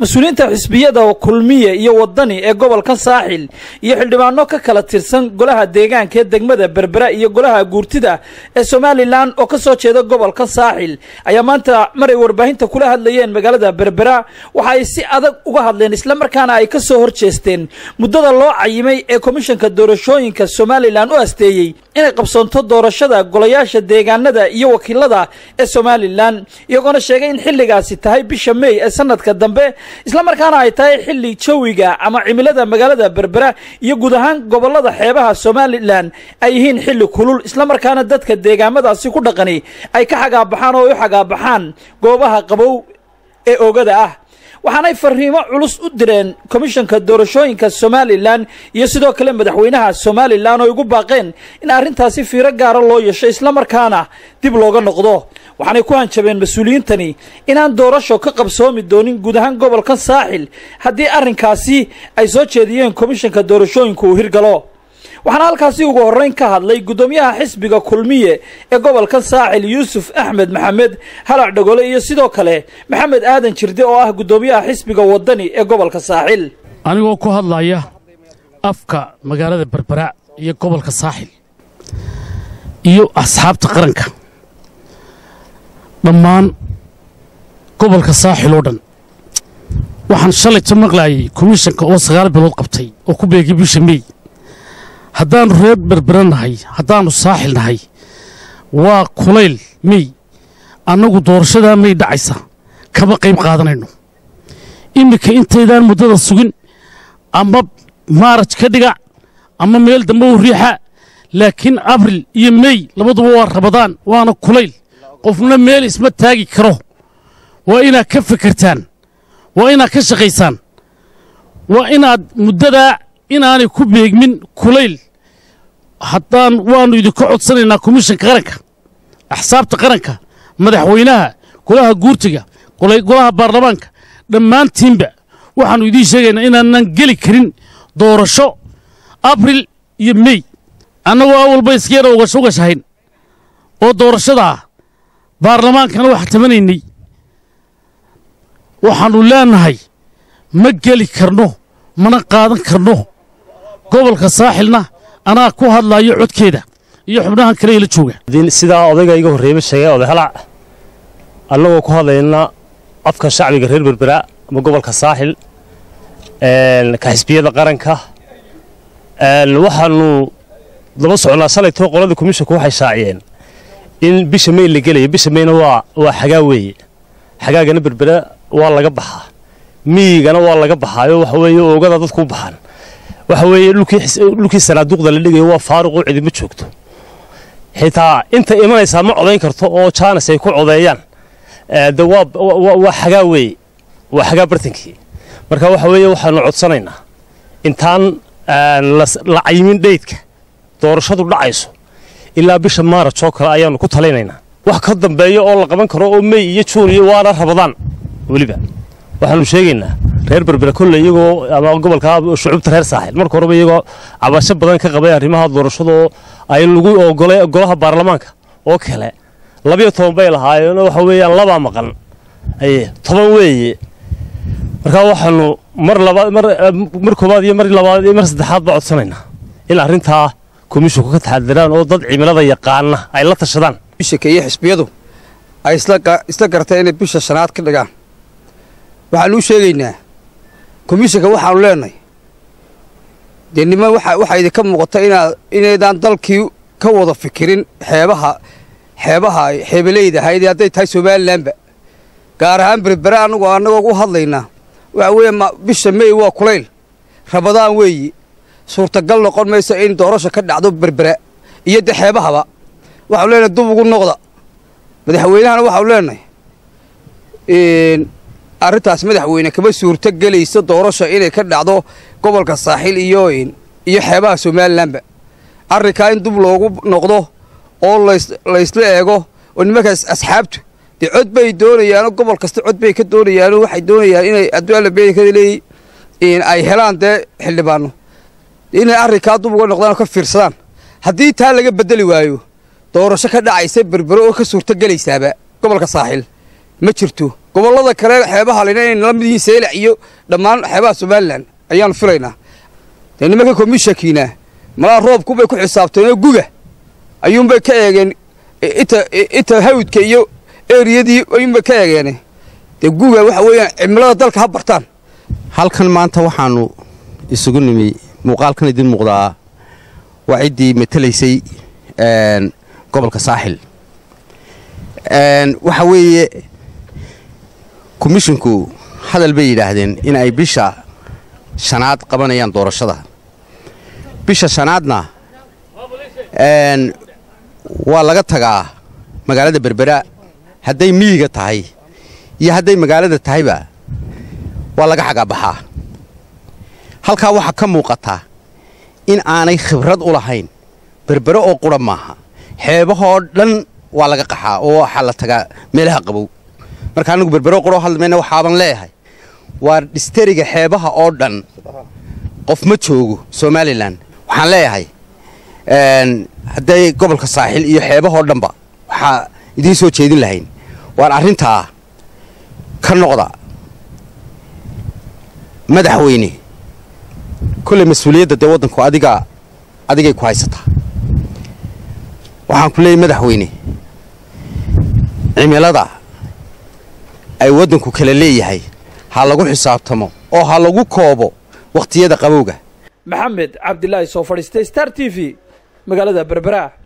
mas-uuliyiinta xisbiyada kulmiye iyo wadani ee gobolka saaxil iyo xildhibaano ka kala tirsan golaha deegaanka ee degmada berbera iyo golaha guurtida ee somalilan oo ka soo jeeda gobolka saaxil ayaa maanta maray warbaahinta kula hadlayeen magaalada berbera waxa ay si adag uga hadleen islamarkaana ay ka soo horjeesteen muddada loo cayimay ee komishanka doorashooyinka somalilan u asteeyey inay qabsoonto doorashada golayaasha deegaanada iyo wakiilada ee somalilan iyagoona sheegay in xilligaasi tahay bisha mey ee sanadka dambe islamarkaana ay tahay xilli jawiga ama cimilada magaalada berbera iyo guud ahaan gobolada xeebaha somalilan ay yihiin xilli kulul islamarkaana dadka deegaamadaasi ku dhaqani ay ka xagaabaxaan oo ay u xagaabaxaan goobaha qabow ee oogada ah waxaanay fariimo culus u direen komishanka doorashooyinka somalilan iyo sidoo kale madaxweynaha somalilan oo igu baaqeen in arrintaasi fiiro gaara loo yeesho islamarkaana dib looga noqdo waxaanay ku hanjabeen mas-uuliyiintani inaan doorasho ka qabsoomi doonin guud ahaan gobolka saaxil haddii arrinkaasi ay soo jeediyeen komishanka doorashooyinka uu hirgalo waxaana halkaasi ugu horreyn ka hadlay guddoomiyaha xisbiga kulmiye ee gobolka saaxil yuusuf axmed maxamed halac dhagole iyo sidoo kale maxamed aadan jirde oo ah guddoomiyaha xisbiga wadani ee gobolka saaxil anigoo ku hadlaya afka magaalada berbera iyo gobolka saaxil iyo asxaabta qaranka dhammaan gobolka saaxil oo dhan waxaan shalayta maqlaayay komishanka oo sagaal bilood qabtay oo ku beegay bisha mey haddaannu reer berbera nahay haddaannu saaxil nahay waa kulayl mey annagu doorashadaa mey dhacaysa kama qayb qaadanayno iminka intaydaan muddada sugin ama maaraj ka dhiga ama meel dambe u riixa laakiin abril iyo mey labaduba waa rabadaan waana kulayl qofna meel isma taagi karo waa inaad ka fekertaan waa inaad ka shaqaysaan waa inaad muddadaa inaanay ku beegmin kulayl haddaan waannu idinka codsanaynaa komishanka qaranka axsaabta qaranka madaxweynaha golaha guurtiga golaha baarlamaanka dhammaantiinba waxaannu idiin sheegaynaa inaanan geli karin doorasho abril iyo mey annagoo awalba iskeena ugashahayn oo doorashadaa baarlamaankana wax tamanaynay waxaannu leennahay ma geli karno mana qaadan karno gobolka saaxilna anaa ku hadlaayo codkeeda iyo xubnahan kale ila jooga sidaa odayga iga horreeyba sheegay oday halac annagoo ku hadlayna afka shacbiga reer berbera ama gobolka saaxil ka xisbiyada qaranka waxaannu daba socnaa shalaytoo qoladii komishanku waxay shaaciyeen in bisha mey la gelaya bisha meyna waa waa xagaa weeye xagaagana berbera waa laga baxaa miyigana waa laga baxaayo waxa weeye oogada dadku u baxaan waxa weeye dhulkii sanaaduuqda la dhigayo waa faaruqoo cidima joogto xitaa inta imanaysaa ma codayn karto oo jaanis ay ku codeeyaan de waa xagaa weeye waa xagaa bartankii marka waxa weeye waxaanu codsanaynaa intaan la cayimin dheydka doorashadu dhacayso ilaa bisha maaraj oo kale ayaannu ku talinaynaa wax ka dambeeya oo la qaban karo oo mey iyo juun iyo waana rabadaan weliba waxaanu sheegaynaa reer berbera kolle iyagoo ama gobolka shucuubta reer saaxil marka horeba iyagoo cabasho badan ka qabay arrimaha doorashadaoo ay lagu ogolay golaha baarlamaanka oo kale labiyo toban bay lahaayeenoo waxa weeyaan labaa maqan aye toban weeye markaa waxaanu mar labaad mar mar koowaad iyo mar labaad iyo mar saddexaad baa codsanaynaa in arrintaa komishinku ka taxadiraan oo dad cimilada yaqaana ay la tashadaan bishanka iyo xisbiyadu ay isla garteen inay bisha shanaad ka dhigaan waxaanu u sheegaynaa komishanka waxaanu leenahay dee niman waxaa idinka muuqata inaad inaydaan dalkii ka wada fikirin xeebaha xeebaha xeebaleyda ahayd hadday tahay somalilanba gaar ahaan berbera annagu annagoo u hadlaynaa waxa weeye bisha mey waa kulayl rabadaan weeyi suurtagal noqon mayso in doorasho ka dhacdo berbera iyo de xeebahaba waxaanu leenahay dub ugu noqda madaxweynahana waxaanu leenahay arrintaas madaxweyne kama suurto gelayso doorasho inay ka dhacdo gobolka saaxil iyo iyo xeebaha somalilanba arrinkaa in dub loogu noqdo oo laysla eego oo nimankaas asxaabtu dee cod bay doonayaanoo gobol kasta cod bay ka doonayaanoo waxay doonayaan inay adduaalabeykaleey ay helaan dee xildhibaano inay arrinkaa dub uga noqdaan oo ka fiirsadaan haddii taa laga beddeli waayo doorasho ka dhacaysa berbero oo ka suurto gelaysaaba gobolka saaxil ma jirto gobollada kale xeebaha lena inay nala mid yihiin seylac iyo dhammaan xeebaha somalilan ayaanu filaynaa dee nimanka komishankiina malaa roobkubay ku xisaabteenoo guga ayuunbay ka eegeen inta inta hawdka iyo eriyadii ayuunbay ka eegeene dee guga waxa weeyaan cimilada dalka ha bartaan halkan maanta waxaannu isugu nimi muuqaalkan idin muuqdaa waa ciddii matelaysay gobolka saaxil waxa weeye komishinku hadal bay yidhaahdeen in ay bisha shanaad qabanayaan doorashada bisha shanaadna waa laga tagaa magaalada berbera hadday miyiga tahay iyo hadday magaalada tahayba waa laga xagaabaxaa halkaa waxaa ka muuqata in aanay khibrad u lahayn berbere oo qura maaha xeebahoo dhan waa laga qaxaa oo waxaa la tagaa meelaha qabow marka anigu berbero quroo hadlamayna waxaaban leeyahay waa dhisteriga xeebaha oo dhan qof ma joogo somalilan waxaan leeyahay hadday gobolka saaxil iyo xeebahoo dhanba waxaa idiin soo jeedin lahayn waan arrintaa ka noqda madaxweyne kolley mas-uuliyadda dee waddanku adiga adigay ku haysataa waxaan ku leeyahy madaxweyne cimilada ay waddanku kala leeyahay ha lagu xisaabtamo oo ha lagu koobo wakhtiyada qabowga maxamed cabdilaahi soo fadhiistay star t v magaalada berbera